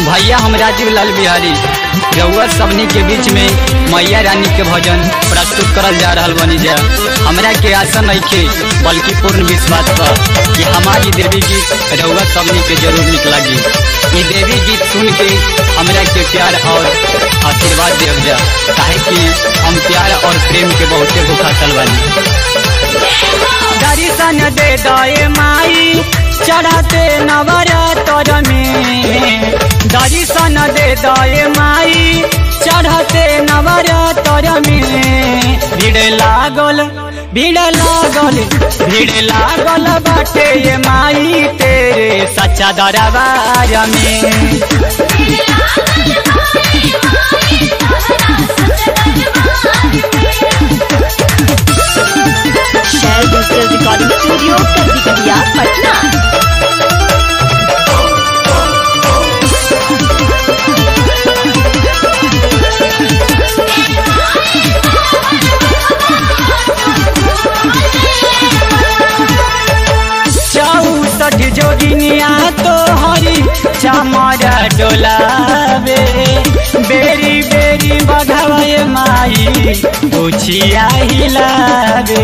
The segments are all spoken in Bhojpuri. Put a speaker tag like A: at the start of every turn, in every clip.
A: भैया हम राजीव लाल बिहारी रउआ सबनी के बीच में मैया रानी के भजन प्रस्तुत करल जा रहल बनी जा हमरा के आशा नइखे बल्कि पूर्ण विश्वास बा कि हमारी देवी गीत रउआ सबनी के जरूर निक लगी ई देवी गीत सुन के हमरा के प्यार और आशीर्वाद देव जा काहे कि हम प्यार और प्रेम के बहुते भूखातल बानी दर्शन दे दए माई चढ़ाते नवरात्र में दर्शन दे दए माई चढ़ाते नवरात्र में भीड़ लागल भीड़ लागल भीड़ लागल बाटे ये माई तेरे सच्चा दरबार में
B: शहर डिजिटल रिकॉर्डिंग स्टूडियो कलकतिया पटना
A: चौसठ जोगिनिया तो हरी चमरा डोलावे बेरी बेरी बघावे माई उछिया हिलावे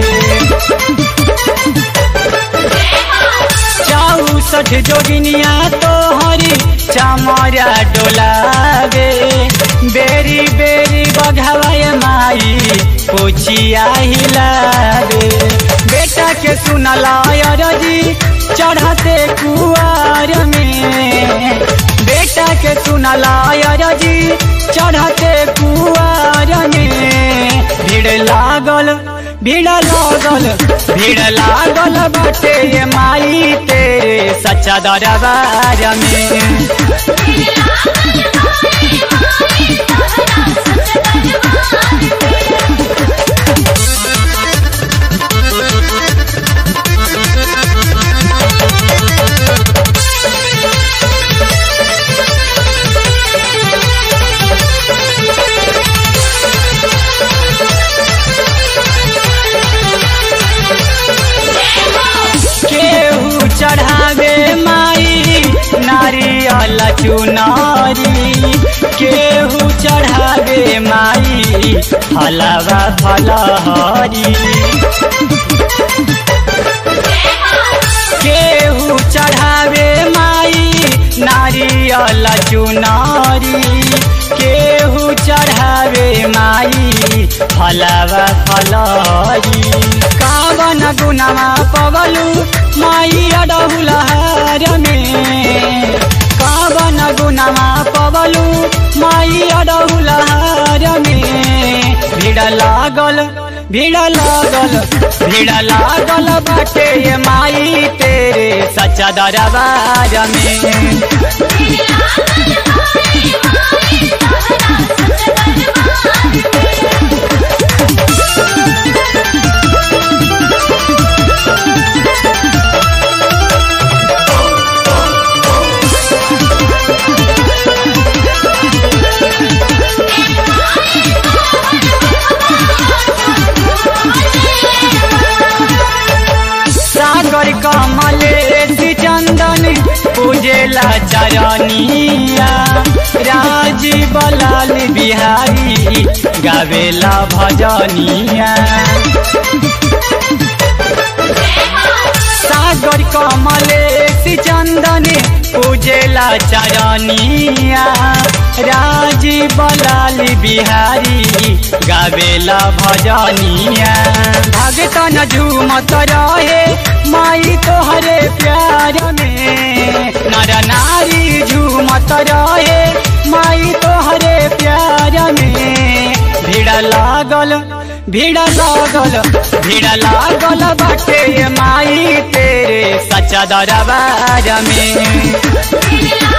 A: चौसठ जोगिनिया तो हरी चमरा डोलावे बेरी बेरी बघावे माई उछिया हिलावे बेटा के सुनला रजी चढ़ाते कुआर में बेटा के सुनला रजी चढ़ाते कुआर में भीड़ लागल भीड़ लागल भीड़ लागल बाटे ये माई तेरे सच्चा दरबार में केहू चढ़ावे माई नारियल चुनारी केहू चढ़ावे माई हलवा फलहरी केहू चढ़ावे माई नारियल चुनारी केहू चढ़ावे माई फलवा फलहरी कावन गुनामा पवलू माई अडहुलहार में कावन गुनामा पवलू माई अडहुलहार में भीड़ लागल भीड़ लागल भीड़ लागल बाटे ये माई तेरे सच्चा दरबार में सागर कमलेश चंदन पूजेला चरनिया राजीव लाल बिहारी गावेला भजनिया सागर कमलेश चंदन पूजेला चरनिया राजीव लाल बिहारी गावेला भजनिया भगतन झूमत रहे माई तोहरे प्यार में नर नारी झूमत रहे माई तोहरे प्यार में भीड़ लागल भीड़ लागल भीड़ लागल बाटे माई तेरे सच्चा दरबार में